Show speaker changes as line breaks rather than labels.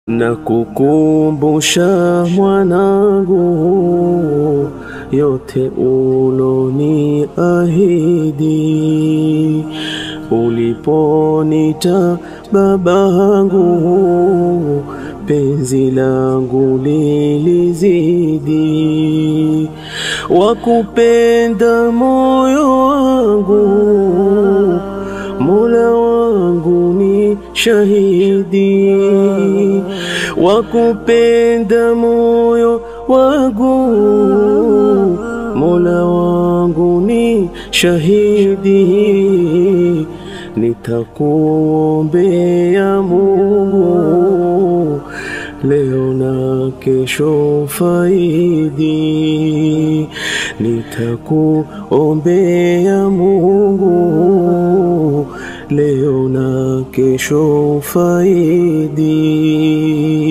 na kukumbusha mwanangu yote uloni ahidi uliponita babangu penzi langu lilizidi wakupenda moyo wangu Mola wangu ni shahidi wakupenda moyo wangu Mola wangu ni shahidi nitakuombea Mungu leo na kesho faidi nitakuombea Mungu leo na kesho faidi